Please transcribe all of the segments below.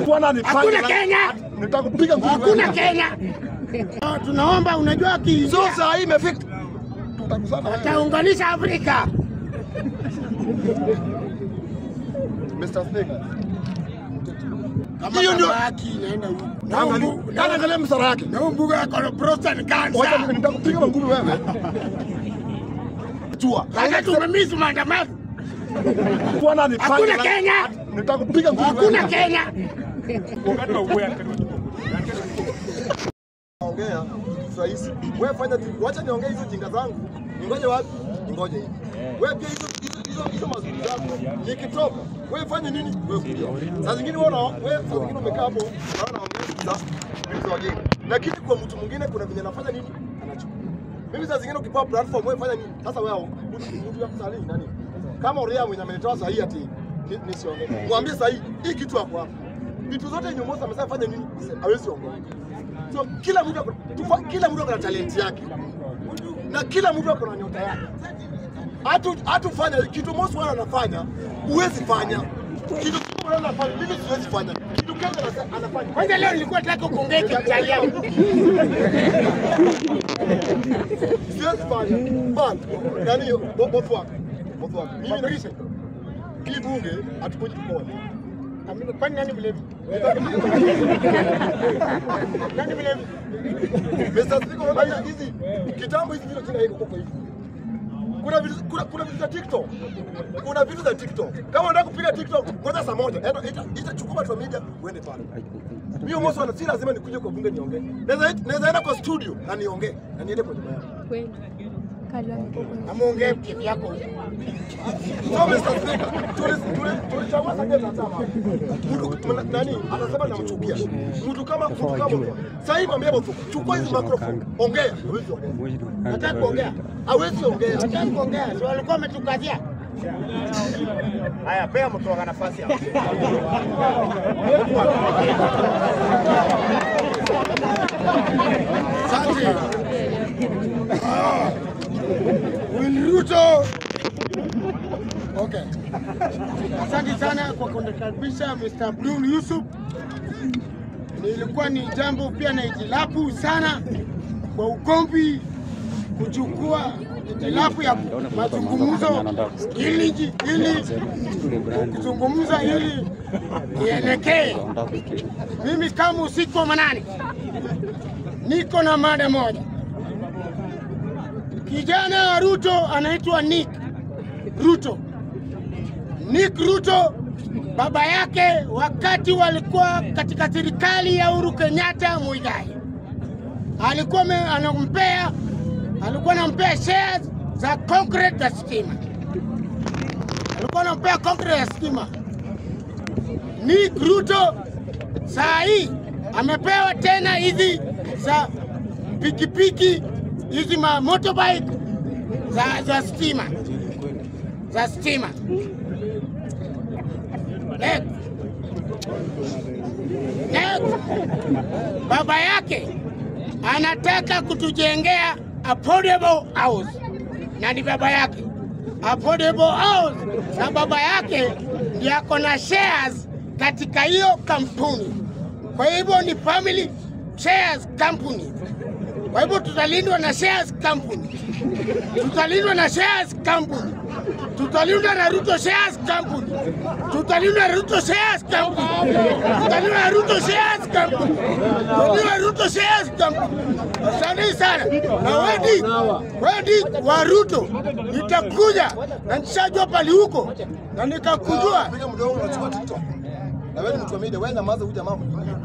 Bwana nifanye Hakuna na- Kenya. Nitakupiga ngumi. Hakuna Kenya. Ah, Tunaomba, unajua ki Sio saa hii imefika. Tutakusana wewe. ataunganisha Afrika. Mr. Speaker. Kama Hiyo ndio- baba yake inaenda huko. Na Angalia, umbu- kana angalia msara yake. na umbuga yako na prostate Wacha cancer. nitakupiga ngumi wewe. Jua. Sasa tumemiss maandamano. Bwana nifanye Hakuna na- Kenya. Nitakupiga ngumi wewe. Hakuna Kenya. Ongea rahisi. Wewe fanya tu. Wacha niongee hizo jinga zangu. Ningoje wapi? Ningoje hivi. Wewe pia hizo hizo hizo hizo mazuri zako. Nikitoka, wewe fanye nini? Wewe kulia. Saa zingine wewe una- wewe saa zingine umekaa hapo, unaona ongea za vitu wageni. Lakini kwa mtu mwingine kuna venye anafanya nini? Anachukua. Mimi saa zingine ukipewa platform wewe fanya nini? Sasa wewe mtu mtu ya kusali nani? Kama Uria mwenye amenitoa sahihi ati ni- nisiongee. Mwambie sahihi hii kitu hapo hapo. Vitu zote yenye Moses amesema fanya nini? Hawezi ongea. So kila mtu ako- tufa, kila mtu ako na talent yake na kila mtu ako na nyota yake. Hatu hatufanya kitu Moses wana anafanya, huwezi fanya kitu Kenya anafanya, mimi siwezi fanya kitu Kenya anasa- anafanya. Kwanza leo nilikuwa nataka kuongea Kiitaliano. siwezi fanya but yani bo- both wako both wako mimi na hii bunge hatukuji tukoa Amina, Kwani nani mlevi? Nani mlevi? Mr. Speaker, unaona hizi kitambo hizi vitu tena iko kwa hivi. Kuna vitu kuna, kuna vitu za TikTok. Kuna vitu za TikTok. Kama unataka kupiga TikTok, ngoja saa moja. Enda ita, ita chukua watu wa media uende pale. Mimi mmoja wana si lazima nikuje kwa bunge niongee. Naweza naweza enda kwa studio na niongee na niende kwa nyumba yangu. Kweli. Kalwa. Amuongee kivyako. So Mr. Speaker, tuli tuli tulichagua sasa na chama. Mtu mna- nani anasema namchukia. Mtu kama mtu kama sasa hivi mwambie mtu chukua hizi microphone. Ongea. Hawezi ongea. Nataka kuongea. Hawezi ongea. Nataka kuongea. Si walikuwa wametukazia. Haya, pea mtu waka nafasi hapo. Asante. Ah. Will Ruto. Okay. Asante sana kwa kunikaribisha Mr. Abdul Yusuf. Nilikuwa ni jambo pia na itilafu sana kwa ugomvi kuchukua itilafu ya mazungumzo ili ili kuzungumza ili ielekee. Mimi kama usiku wa manane niko na mada moja. Kijana wa Ruto anaitwa Nick Ruto. Nick Ruto baba yake wakati walikuwa katika serikali ya Uhuru Kenyatta Muigai alikuwa ame- anampea alikuwa anampea shares za concrete za stima, alikuwa anampea concrete ya stima. Nick Ruto saa hii amepewa tena hizi za pikipiki hizi ma motorbike za, za stima za stima. Next. Next. Baba yake anataka kutujengea affordable house na ni baba yake affordable house, na baba yake ndiye ako na shares katika hiyo kampuni. Kwa hivyo ni family shares company. Kwa hivyo tutalindwa na shares company, tutalindwa na shares company, tutalindwa na Ruto shares company, tutalindwa na Ruto shares company, tutalindwa na Ruto shares company, tutalindwa na Ruto shares company. Asante sana na wedi wedi wa Ruto, nitakuja na nishajua pali huko na nikakujua Piga mdomo unachukua TikTok. Na wewe ni mtu wa media, wewe nyamaza huyu jamaa mwingine.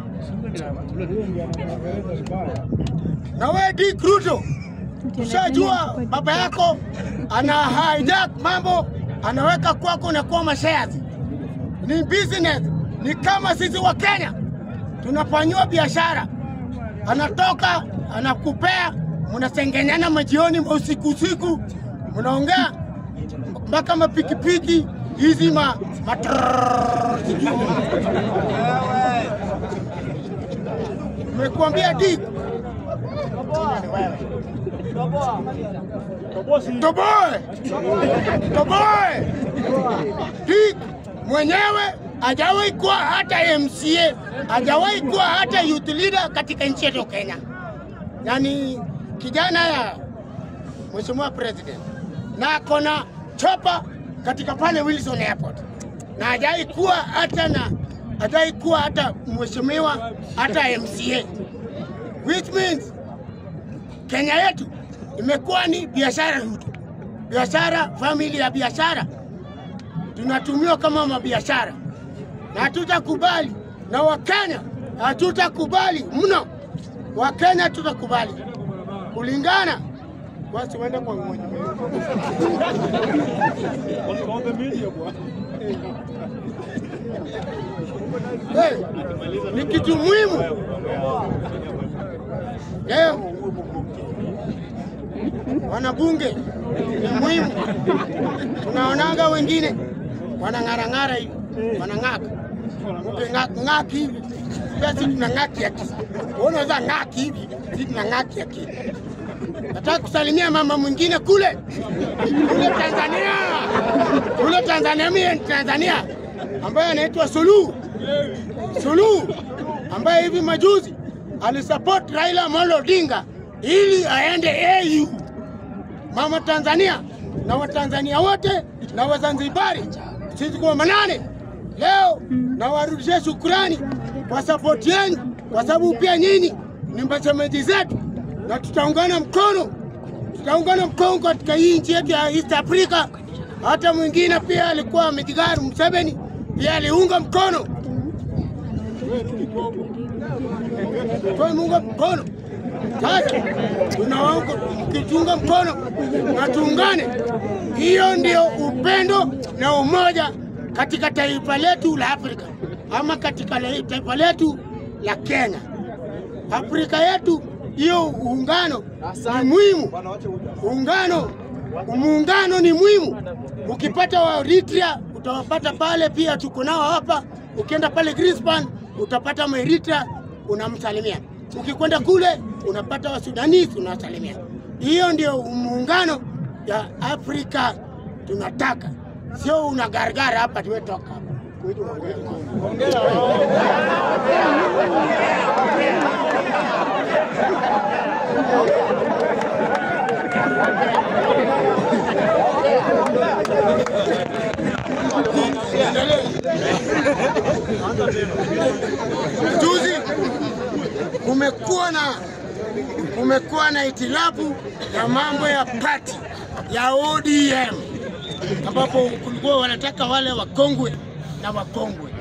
na wewe Dick Ruto, ushajua baba yako ana hijack mambo, anaweka kwako na kuwa mashares. Ni business, ni kama sisi wa Kenya tunafanyiwa biashara, anatoka anakupea, mnasengenyana majioni, usiku usiku, mnaongea mpaka mapikipiki hizi ma matrrrr, sijui. Nimekuambia Dick, toboe toboe Dick mwenyewe hajawahi kuwa hata MCA, hajawahi kuwa hata youth leader katika nchi yetu Kenya, na ni kijana ya Mheshimiwa President na ako na chopa katika pale Wilson Airport, na hajawahi kuwa hata na hajawahi kuwa hata mheshimiwa hata MCA, which means Kenya yetu imekuwa ni biashara tu, biashara, famili ya biashara, tunatumiwa kama mabiashara, na hatutakubali, na Wakenya hatutakubali mno. Wakenya tutakubali kulingana basi, uende kwa mmoja Hey, ni kitu muhimu leo wanabunge ni muhimu. Tunaonanga wengine wanang'arang'ara hivi, wanang'aka ng'aki hivi, pia si tuna ng'aki akili. Unaweza ng'aki hivi, si tuna ng'aki akili. Nataka kusalimia mama mwingine kule kule Tanzania, kule Tanzania, mimi Tanzania, ambaye anaitwa Suluhu Suluhu, ambaye hivi majuzi alisupport Raila Amolo Odinga ili aende AU. Mama Tanzania na Watanzania wote na Wazanzibari, sisi kwa manane leo nawarudishia shukurani kwa sapoti yenu, kwa sababu pia nyinyi ni mashemeji zetu, na tutaungana mkono, tutaungana mkono katika hii nchi yetu ya East Africa. Hata mwingine pia alikuwa Mijigaru Museveni pia aliunga mkono tuunga mkono sasa, tunawaunga mkitunga mkono na tuungane. Hiyo ndio upendo na umoja katika taifa letu la Afrika ama katika le- taifa letu la Kenya. Afrika yetu, hiyo uungano ni muhimu. Uungano, muungano ni muhimu. Ukipata wa Eritrea utawapata pale, pia tuko nao hapa. Ukienda pale Greenspan utapata Maeritrea unamsalimia. Ukikwenda kule unapata wa Sudanese unawasalimia. Hiyo ndio muungano ya Afrika tunataka, sio unagaragara hapa tuwetoka hapa. Juzi kumekuwa na kumekuwa na itilafu ya mambo ya pati ya ODM ambapo kulikuwa wanataka wale wakongwe na wakongwe.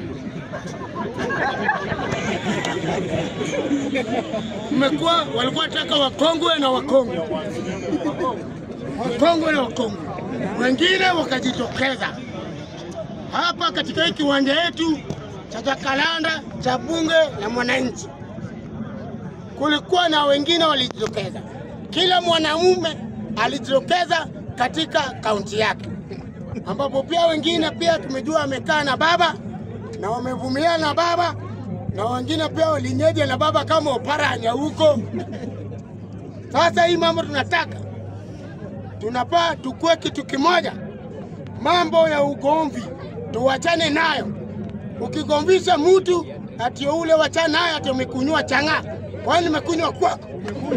Kumekuwa walikuwa wanataka wakongwe na wakongwe, wakongwe na wakongwe, wengine wakajitokeza hapa katika hii kiwanja yetu cha Jacaranda cha bunge la mwananchi. Kulikuwa na wengine walijitokeza, kila mwanamume alijitokeza katika kaunti yake, ambapo pia wengine pia tumejua wamekaa na baba na wamevumilia na baba na wengine pia walinyeja na baba kama Oparanya huko. Sasa hii mambo tunataka tunapaa tukue kitu kimoja, mambo ya ugomvi tuwachane nayo. Ukigomvisha mtu ati ule wachana nayo ati umekunywa chang'aa, kwani nimekunywa kwako?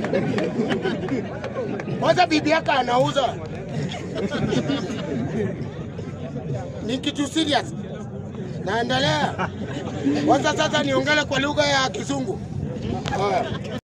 Kwanza bibi yako anauza ni kitu serious. Naendelea kwanza, sasa niongele kwa lugha ya Kizungu. Haya.